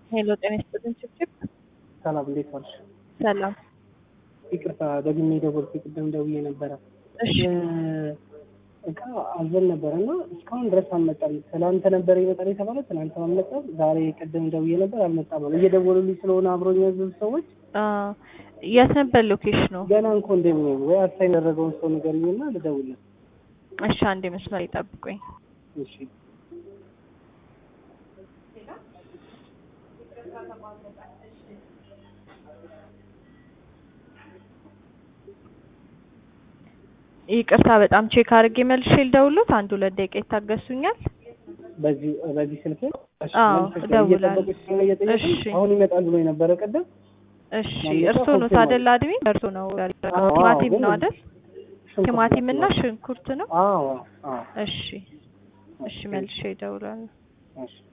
ሄሎ ጤና ይስጥልኝ ችብችብ ሰላም እንዴት ዋልሽ? ሰላም ይቅርታ ደግሜ ደወልኩ። ቅድም ደውዬ ነበረ። እሺ እቃ አዘን ነበረ እና እስካሁን ድረስ አልመጣም። ትናንት ነበረ ይመጣል የተባለ ትናንት አልመጣም። ዛሬ ቅድም ደውዬ ነበር አልመጣም አለ። እየደወሉልኝ ስለሆነ አብሮኝ ያዘዙ ሰዎች አ የት ነበር ሎኬሽኑ? ገና እንኮ እንደሚሆን ወይ አሳይን ያደረገውን ሰው ንገሪኝና ልደውልለት። እሺ አንዴ መስመር ይጠብቁኝ። እሺ ይቅርታ በጣም ቼክ አድርጌ መልሼ ልደውልዎት። አንድ ሁለት ደቂቃ ይታገሱኛል? በዚህ በዚህ ስልክ እሺ፣ አዎ፣ መልሰሽ እደውላለሁ። እየጠበቁሽ ስለሆነ እየጠየቁኝ እሺ። አሁን ይመጣል ብሎ የነበረ ቅድም እሺ ማንነቷ እርስዎ ኖት ኮንፊርም አይደል? አድሚ እርስዎ ነው። አዎ፣ ቲማቲም ግን ነው አይደል? ሽንኩርት ቲማቲም እና ነው። ሽንኩርት ነው። አዎ አዎ እሺ እሺ መልሼ እደውላለሁ። እሺ